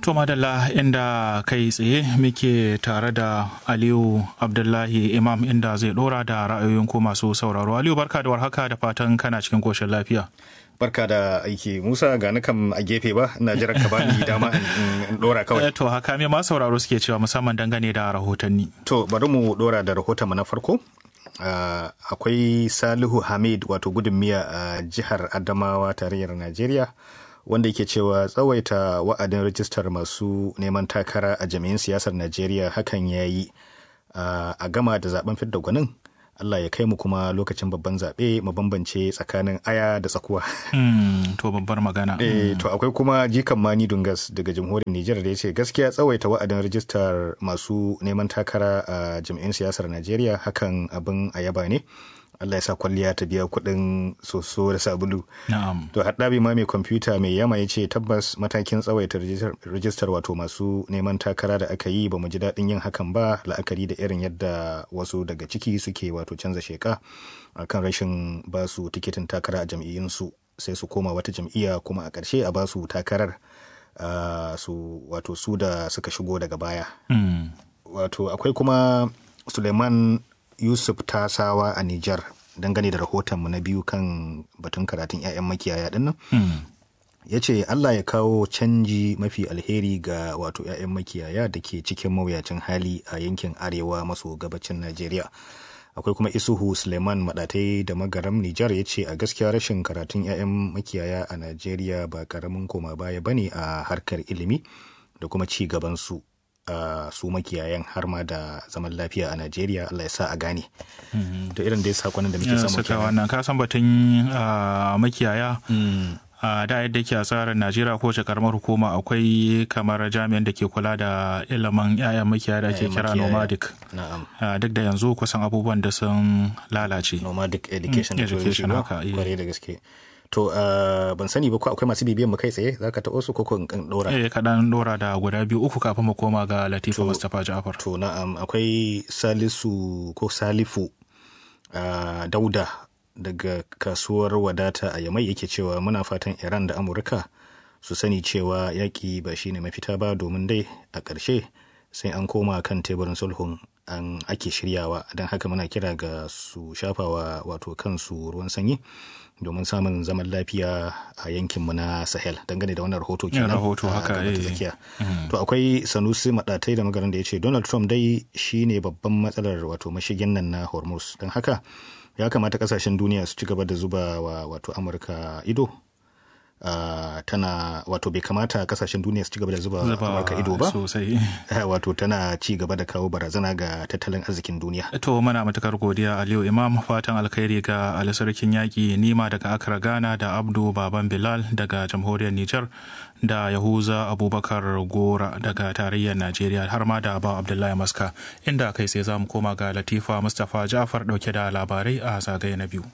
To madalla inda kai tsaye muke tare da Aliyu Abdullahi Imam inda zai dora da ra'ayoyin ku masu sauraro. Aliyu barka da warhaka da fatan kana cikin koshin lafiya. Barka da aiki Musa ga kam a gefe ba ina jiran ka bani dama in dora kawai. To haka me ma sauraro suke cewa musamman dangane da rahotanni. To bari mu dora da rahoton mu na farko. Uh, akwai Salihu Hamid wato gudun miya a uh, jihar Adamawa tarayyar Najeriya. wanda yake cewa tsawaita wa'adin rajistar masu neman takara a jami'in siyasar najeriya hakan ya yi a gama da zaben fidda gwanin allah ya kai mu kuma lokacin babban zaɓe mu bambance tsakanin aya da tsakuwa to babbar magana eh to akwai kuma jikan mani dungas daga jamhuriyar nijar da ya ce gaskiya tsawaita wa'adin rajistar masu neman takara a jami'in siyasar najeriya hakan abin a yaba ne Allah ya sa kwalliya ta biya kuɗin soso da sabulu. Na'am. To haɗabi ma mai kwamfuta mai yama ya ce tabbas matakin tsawaita rijistar wato masu neman takara da aka yi ba mu ji daɗin yin hakan ba la'akari da irin yadda wasu daga ciki suke wato canza sheka akan rashin ba su tiketin takara a jam'iyyunsu sai su koma wata jam'iyya kuma a ƙarshe a ba su takarar su wato su da suka shigo daga baya. Wato akwai kuma Suleiman Yusuf Tasawa a Nijar dangane da rahotonmu na biyu kan batun karatun 'ya'yan makiyaya dinnan. Ya ce Allah ya kawo canji mafi alheri ga wato 'ya'yan makiyaya da ke cikin mawuyacin hali a yankin arewa maso gabacin Najeriya. Akwai kuma Isuhu Suleiman Maɗatai da Magaram Nijar ya ce a gaskiya rashin karatun 'ya'yan makiyaya a Najeriya ba karamin koma baya bane a harkar ilimi da kuma ci gabansu. Uh, su makiyayan har ma da zaman lafiya a Najeriya Allah ya sa a gane. Mm. To irin dai sakonin da muke samu kenan. wannan ka san batun uh, makiyaya mm. uh, da yadda ke a tsarin Najeriya ko wace karamar hukuma akwai kamar jami'an da ke kula da ilimin 'ya'yan makiyaya da ke kira nomadic. Duk da yanzu kusan abubuwan da sun lalace. Nomadic education. Mm, education haka. Kwarai da gaske. To uh, ban sani ba ko akwai masu bibiyan mu kai tsaye za ka taɓo su ko in ɗora? Eh kaɗan ɗora da guda biyu uku kafin mu koma ga Latifa Mustapha Ja'far. To na'am akwai Salisu ko Salifu uh, Dauda daga kasuwar wadata a Yamai yake cewa muna fatan Iran da Amurka su sani cewa yaƙi ba shine mafita ba domin dai a ƙarshe sai an koma kan teburin sulhun an ake shiryawa don haka muna kira ga su shafawa wato kansu ruwan sanyi domin samun zaman lafiya a yankinmu na sahel dangane da wannan rahoto kenan rahoto haka tsakiya to akwai sanusi madatai da magaran da ya ce donald trump dai shine babban matsalar wato mashigin nan na hormuz don haka ya kamata kasashen duniya su ci gaba da zuba wa wato amurka ido Uh, tana wato bai kamata kasashen duniya su ci gaba da zuba amurka ido ba sosai wato tana ci gaba da kawo barazana ga tattalin arzikin duniya to muna matukar godiya aliyu imam fatan alkhairi ga ali sarkin yaƙi nima daga accra ghana da abdu baban bilal daga jamhuriyar niger da yahuza abubakar gora daga tarayyar najeriya har ma da ba abdullahi maska inda kai sai za mu koma ga latifa mustapha jafar dauke da labarai a zagaye na biyu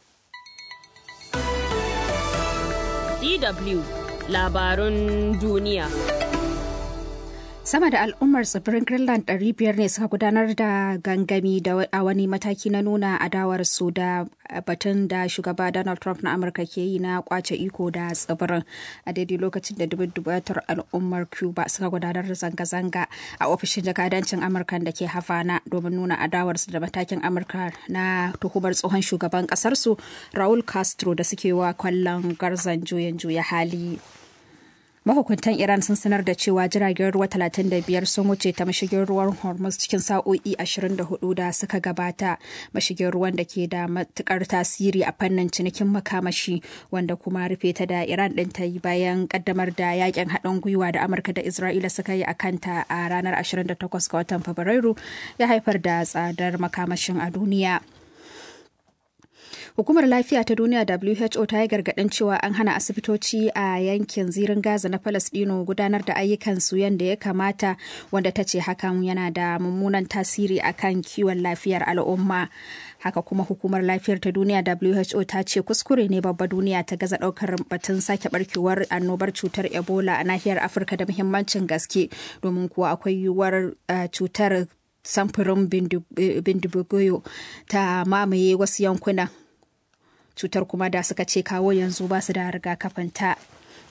DW labarun duniya. Sama da al'ummar tsibirin Greenland 500 ne suka gudanar da gangami a wani mataki na nuna adawarsu da batun da shugaba Donald Trump na Amurka ke yi na kwace iko da tsibirin a daidai lokacin da dubatar al'ummar Cuba suka gudanar da zanga-zanga a ofishin jakadancin Amurka da ke Havana domin nuna adawarsu da matakin Amurka na tuhumar tsohon shugaban kasarsu Raul Castro da suke wa kwallon garzan juyin juya hali. mahukuntan iran sun sanar da cewa jiragen ruwa 35 sun wuce ta mashigin ruwan hormuz cikin sa'o'i 24 da suka gabata mashigin ruwan da ke da matukar tasiri a fannin cinikin makamashi wanda kuma rufe ta da iran din ta yi bayan kaddamar da yakin haɗin gwiwa da amurka da isra'ila suka yi a kanta a ranar 28 ga watan fabrairu ya haifar da tsadar makamashin a duniya Hukumar Lafiya ta Duniya WHO ta yi gargaɗin cewa an hana asibitoci a yankin zirin Gaza na Falasɗinu gudanar da ayyukansu yadda ya kamata wanda ta ce hakan yana da mummunan tasiri akan kiwon lafiyar al'umma. Haka kuma hukumar lafiyar ta duniya WHO ta ce kuskure ne babba duniya ta gaza ɗaukar batun sake barkewar annobar cutar Ebola a nahiyar Afirka da muhimmancin gaske domin kuwa akwai yiwuwar cutar samfurin bindibugoyo ta mamaye wasu yankunan cutar kuma da suka ce kawo yanzu ba su da rigakafinta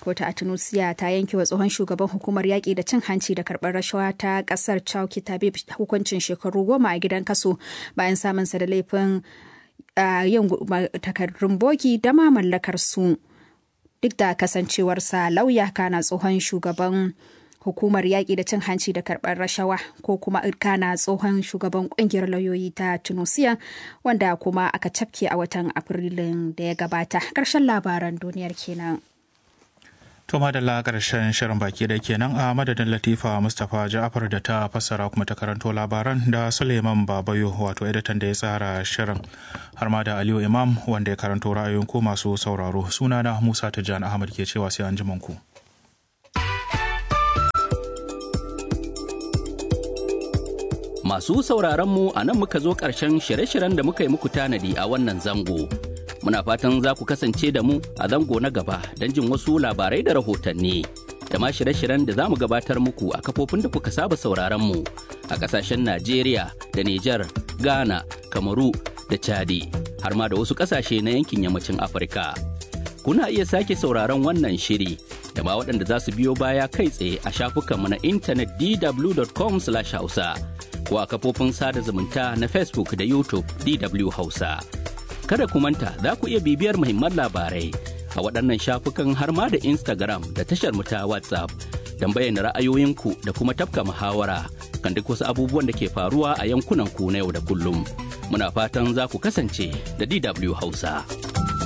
Kotu a Tunusiya ta yanke wa tsohon shugaban hukumar yaƙi da cin hanci da karɓar rashawa ta ƙasar Chauki Tabib hukuncin shekaru goma a gidan kaso bayan samunsa da laifin yin takardun bogi da ma mallakar su. Duk da kasancewarsa lauya kana tsohon shugaban hukumar yaƙi da cin hanci da karɓar rashawa ko kuma kana tsohon shugaban ƙungiyar lauyoyi ta tunisia wanda kuma aka cafke a watan afrilun da ya gabata ƙarshen labaran duniyar kenan. To madalla ƙarshen shirin baki da kenan a madadin Latifa Mustapha Ja'far da ta fassara kuma ta karanto labaran da Suleiman Babayo wato editan da ya tsara shirin har ma da Aliyu Imam wanda ya karanto ra'ayoyin ko masu sauraro sunana Musa Tijjani Ahmad ke cewa sai an ji ku. Masu sauraronmu a nan muka zo ƙarshen shirye-shiryen da muka yi muku tanadi a wannan zango. Muna fatan za ku kasance da mu a zango na gaba don jin wasu labarai da rahotanni. Da ma shirye-shiryen da za mu gabatar muku a kafofin da kuka saba sauraronmu a ƙasashen Najeriya da Nijar, Ghana, Kamaru da Chadi, har ma da wasu ƙasashe na yankin yammacin Afirka. Kuna iya sake sauraron wannan shiri da ma waɗanda za su biyo baya kai tsaye a shafukanmu na intanet dw.com/hausa. ko a kafofin sada zumunta na Facebook da YouTube DW Hausa. Kada ku manta za ku iya bibiyar muhimman labarai a waɗannan shafukan har ma da Instagram da tashar mu ta WhatsApp don bayyana ra'ayoyinku da kuma tafka muhawara kan duk wasu abubuwan da ke faruwa a yankunan ku na yau da kullum. Muna fatan za ku kasance da DW Hausa.